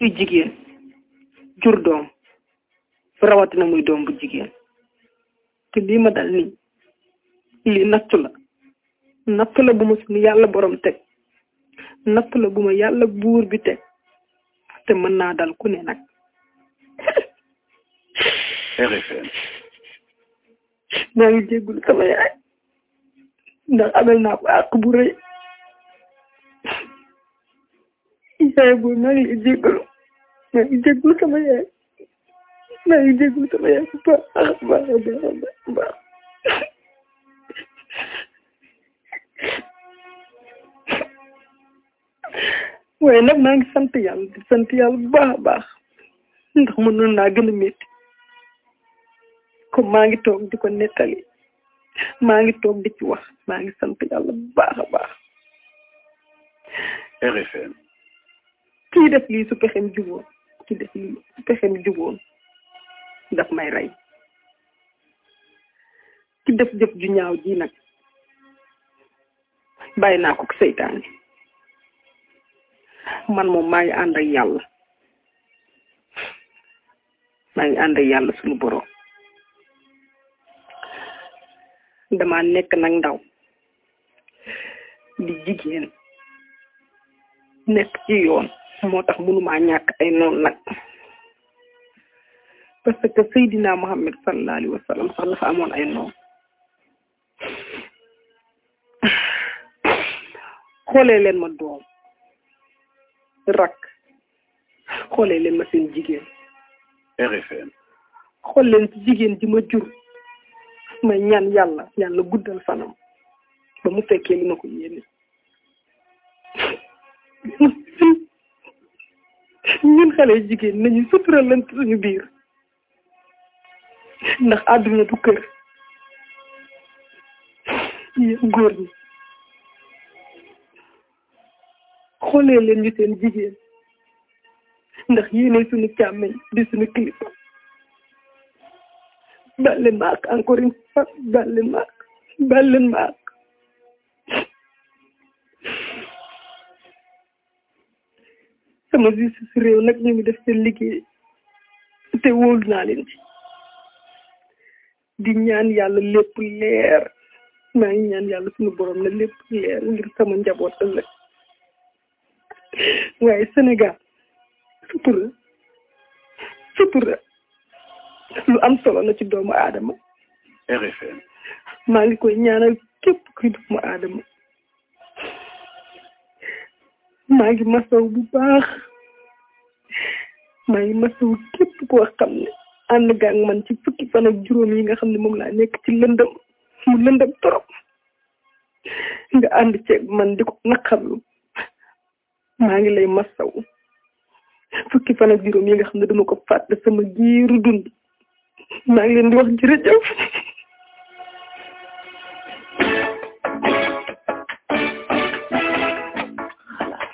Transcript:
kuy jigéen jur doom rawatina muy doom bu jigéen te lii ma dal nii lii nattu la nattu la bu ma suñu yàlla borom teg nattu la bu ma yàlla buur bi teg te mën naa dal ku ne nag RFM maa ngi jéggul sama yaay ndax amel naa ko àq bu rëy yaay boobu maa ngi lay jéggalu maa ngi jéggul sama yaay maa ngi jéggul sama yaay bu baax a baax a baax a baax a baax waaye nag maa ngi sant yàlla di sant yàlla bu baax a baax ndax mënoon naa gën a métti comme maa ngi toog di ko nettali maa ngi toog di ci wax maa ngi sant yàlla bu baax a baax RFM kii def lii su pexem juboon kii def lii su pexem juboon daf may rey ki def jëf ju ñaaw ji nag bàyyi naa ko seytaane man moom maa ngi ànd ak yàlla maa ngi ànd ak yàlla suñu borom dama nekk nag ndaw di jigéen nekk ci yoon moo tax mënumaa ñàkk ay noon nag parce que Seydina Muhammad sallallahu alayhi wa sallam sax dafa amoon ay noon xoolee leen ma doom rak xoolee leen ma seen jigéen RFM xool leen ci jigéen ji ma jur may ñaan yàlla yàlla guddal fanam ba mu fekkee li ma ko yéene ñun xale jigéen nañu suturalante suñu biir ndax àdduna du kër yéen góor ñi xoolee leen ñu seen jigéen ndax yéene suñu càmmeñ di suñu kilifa baal leen ma ak encore une fois baal leen ma ak baal leen ma ak sama justice réew nag ñu ngi def seen liggéey te wóolu naa leen ci di ñaan yàlla lépp leer maa ngi ñaan yàlla suñu borom na lépp leer ngir sama njaboot ëllëg waaye Sénégal sutura sutura lu am solo la ci doomu aadama RFM maa ngi koy ñaanal képp kuy doomu aadama maa ngi masaw bu baax maa ngi masaw képp koo xam ne ànd nga ak man ci fukki fan ak juróom yi nga xam ne moom laa nekk ci lëndëm mu lëndëm torop nga ànd ceeg man di ko naqarlu maa ngi lay masaw fukki fan ak juróom yi nga xam ne dama ko fàtte sama giiru dund maa ngi leen di wax jërëjëf